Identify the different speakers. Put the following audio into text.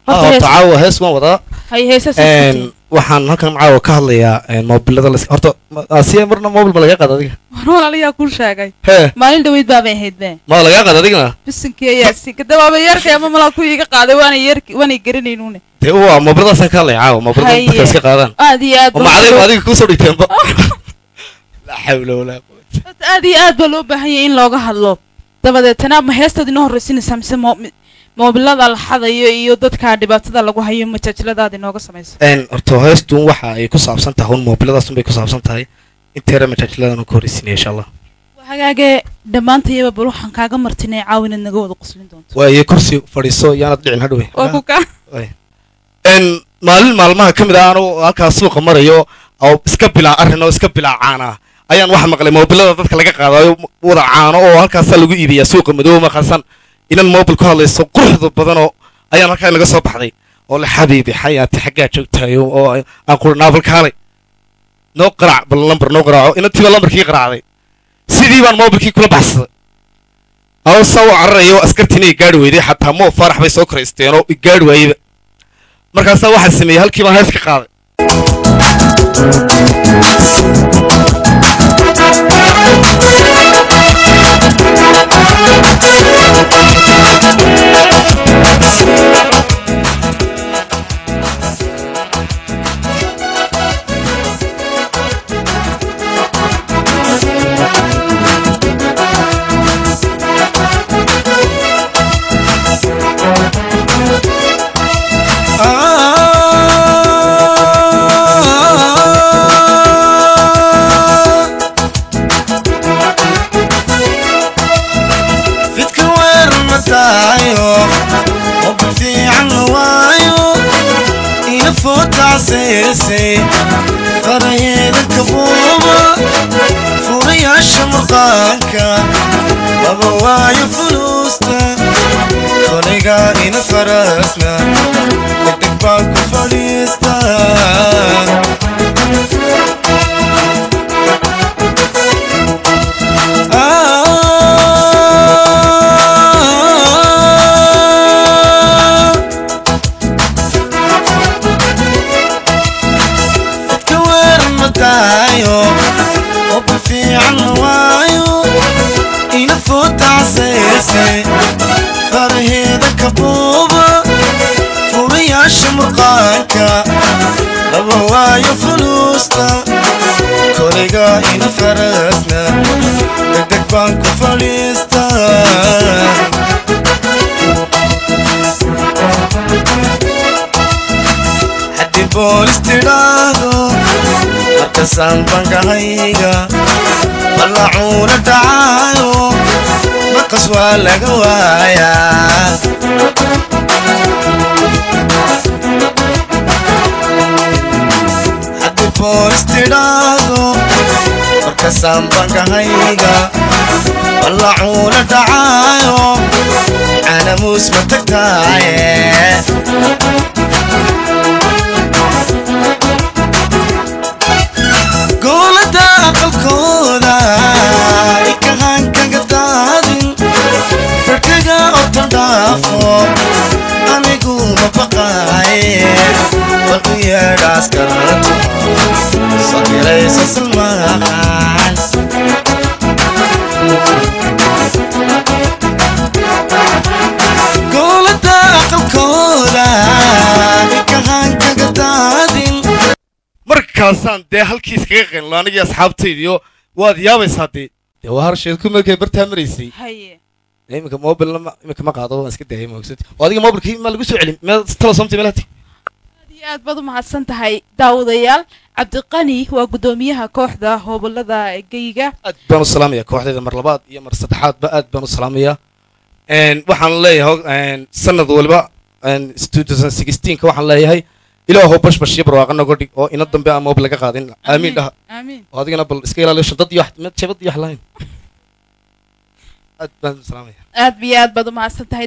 Speaker 1: horta
Speaker 2: horta
Speaker 1: hees
Speaker 2: caawa hees waan wadaa
Speaker 1: hay heesas
Speaker 2: Een, waxaan halkan caawa ka hadlayaa een, moobilada las horta ma- asiya marna moobil ma laga qaad adiga
Speaker 1: walaalayaa kuu sheegay
Speaker 2: hee
Speaker 1: maalin dhaweyd baabay ahayd be
Speaker 2: ma lagaa qaad adigana
Speaker 1: bisinkii ayaa si kadabaaba yeerkay ama malaa ku iiga qaaday waana yeerki waanay garanaynuune
Speaker 2: dee waa moobiladaasaan ka hadlaya caawa moobilada
Speaker 1: Haye.
Speaker 2: dadka iska qaadaan
Speaker 1: aad iyo aad
Speaker 2: oo
Speaker 1: baa
Speaker 2: macadiga
Speaker 1: loo-
Speaker 2: adiga kuusoo dhigteenba laa xawla walaa quwata
Speaker 1: horta aad iyo aad baa loo baahan yahay in looga hadlo dabadeetana ma heestaad inoo horraysinaysaa mise mo- mi- moobilada la xadayo iyo dadka dhibaatada lagu hayo majaajiladaad inooga samaysa
Speaker 2: een horta heestun waxa ay ku saabsan tahay un moobiladaas un bay ku saabsan tahay inteera majaajiladan ka horreysinaya insha allah
Speaker 1: waa hagaagee dhammaantayaba bal waxaan kaaga martinay caaw inaad naga wada qoslin doonto
Speaker 2: waaye kursi fadhiiso yaanad dhicin hadhowe
Speaker 1: waa ku kaa
Speaker 2: n maalin maalmaha ka mid ah anuu halkaas suuqa marayo oo iska bilaa arrin oo iska bilaa caana ayaan waxa maqlay moobilada dadka laga qaadayo wada caano oo halkaasaa lagu iibiyaa suuqa madoobe markaasan inan moobil ku hadlayso quruxda badanoo ayaan halkaa naga soo baxday oo le xabiibi xayaati xaggaa joogtayo oo aan quri naabalkaalay noo qaraac bal lambar noo qaraaco inantiiba lambarkii qaraacday sidii baan moobilkii kula baxsaday aw saa u cararayo askartiina i gaari weyday xataa moo faarax bay soo koraysteen oo i gaari waayeyba markaasaa waxaa sameeyey halkii baan hees ka qaaday
Speaker 3: fidka weer ma tahayo qoba fiican la waayo iyo footacseesay faraheeda kabuuba furayaasha murqaanka laba waayo fuluusta koliga ina farasna degdeg baan ku fadhiista dadka weer ma tahayo qoba fiican la waayo ina footacseese faraheeda kabuuba furayaasha murqaanka laba waayo fuluusta koliga ina farasna degdeg baan ku fadhiista haddii boolis tidhaahdo markasaan bankahayga ballacuuna dhacaayo maqas waa laga waayaa haddii boolis tidhaahdo markasaan bankahayga ballacuuna dhacaayo canamuus ma tagtaaye goolada aqalkooda ikahaan kaga daadin farkaga otan dhaafo anigu ma baqaaye bal u yeedhaas karato sakilaysa salmaaqaan goolada aqalkooda ikahaan kaga daadin
Speaker 2: markaasaan dee halkii iskaga qeynlo anigii asxaabtaydiyo waad yaabaysaa dee dee waa harsheed ku markay bartaa maraysay
Speaker 1: haye
Speaker 2: dee iminka moobilna ma iminka ma qaado waan iska daayay moogsati oo adiga moobilkii ma lagu soo celin meel tala somtay meelati
Speaker 1: aad iyo aad baad u mahadsan tahay daawadayaal cabdiqani waa guddoomiyaha kooxda hoobalada geyga
Speaker 2: aad baan u salaamaya kooxdayda mar labaad iyo mar saddexaadba aad baan u salaamaya waxaan leeyahay sanad waliba ka waxaan leeyahay ilaahow bashbash iyo barwaaqa noga dhig oo ina dambe aan moobil laga qaadin aamiin dhaha
Speaker 1: aamiin
Speaker 2: oo adigana bal iska ilaaliyo shantad iyo wax- jabad iyo wax lahayn aad baan u salaamaya
Speaker 1: aad iyo aad baad u mahadsan tahay